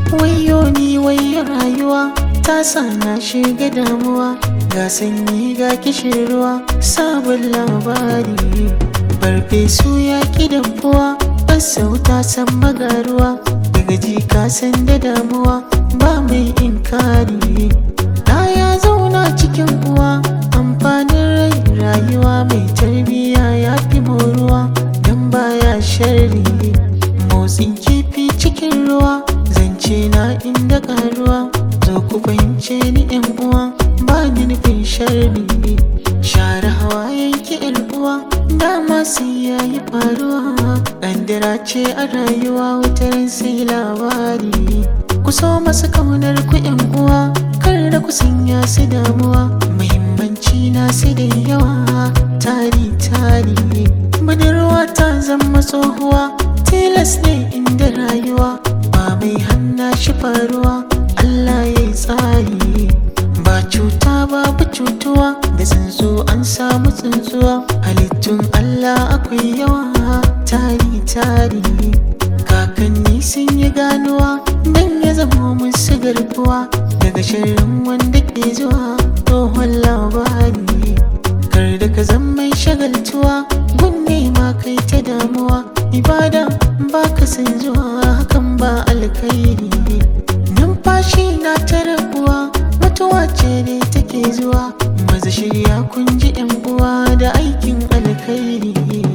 wayo ni wayo rayuwa ta sa na shiga damuwa ga sanyi ga kishin ruwa sabon labari farfesu ya ki dafuwa sauta san magaruwa daga ji ka san da damuwa ba mai inkari da ya zauna cikin uwa amfanin rai rayuwa mai tarbiya ya fi moruwa don baya sharri motsin kifi cikin ruwa zance na inda karuwa zo ku fahimce ni yan uwa ba ni nufin sharri share hawayen ki yan uwa dama sai yayi faruwa ƙandira ce a rayuwa wataran sai labari ku so masu kaunar ku yan uwa kar da ku sanya su damuwa muhimmanci na su da yawa tari tari budurwa ta zama tsohuwa tilas ne inda rayuwa ba mai hanna shi faruwa Allah ya yi tsari ba cuta babu cutuwa da tsuntsu an samu tsuntsuwa halittun Allah akwai yawa tari tari kakanni sun yi ganuwa don ya zama musu garkuwa daga shirin wanda ke zuwa tsohon labari kar da ka zama mai shagaltuwa gunne ma kai ta damuwa ibada ba ka san zuwa hakan ba alkhairi numfashi na ta rabuwa mutuwa ce ne take zuwa maza shirya kun ji yan uwa da aikin alkhairi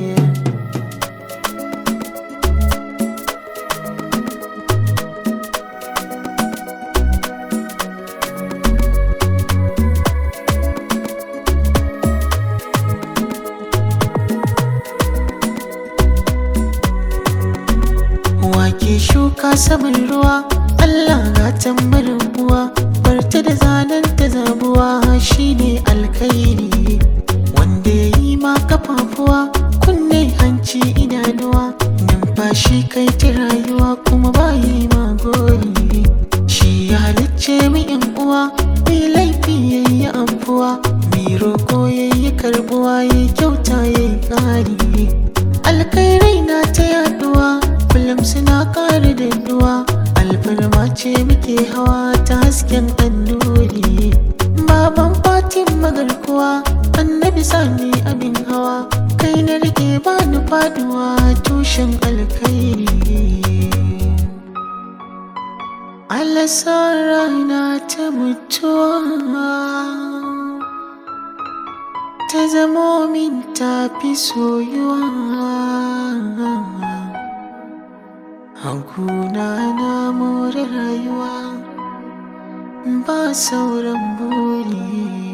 wake shuka saman ruwa Allah ga tambarin uwa barta da zanen ta zabuwa shine alkhairi wanda ya yi ma kafafuwa kunne hanci idanuwa numfashi kai ta rayuwa kuma ba yi ma gori shi ya halicce mu yan uwa mai laifi yayi amfuwa mai roko yayi karbuwa yayi kyauta yayi kari alkhairai na ta yaduwa kullum suna ƙara danduwa alfarma ce muke hawa ta hasken annuri baban fatin magarkuwa annabi sani abin hawa kai na rike bani faduwa tushen alkhairi alasar rana ta mutuwa ta zamo min tafi soyuwa Hakuna na more rayuwa ba sauran buri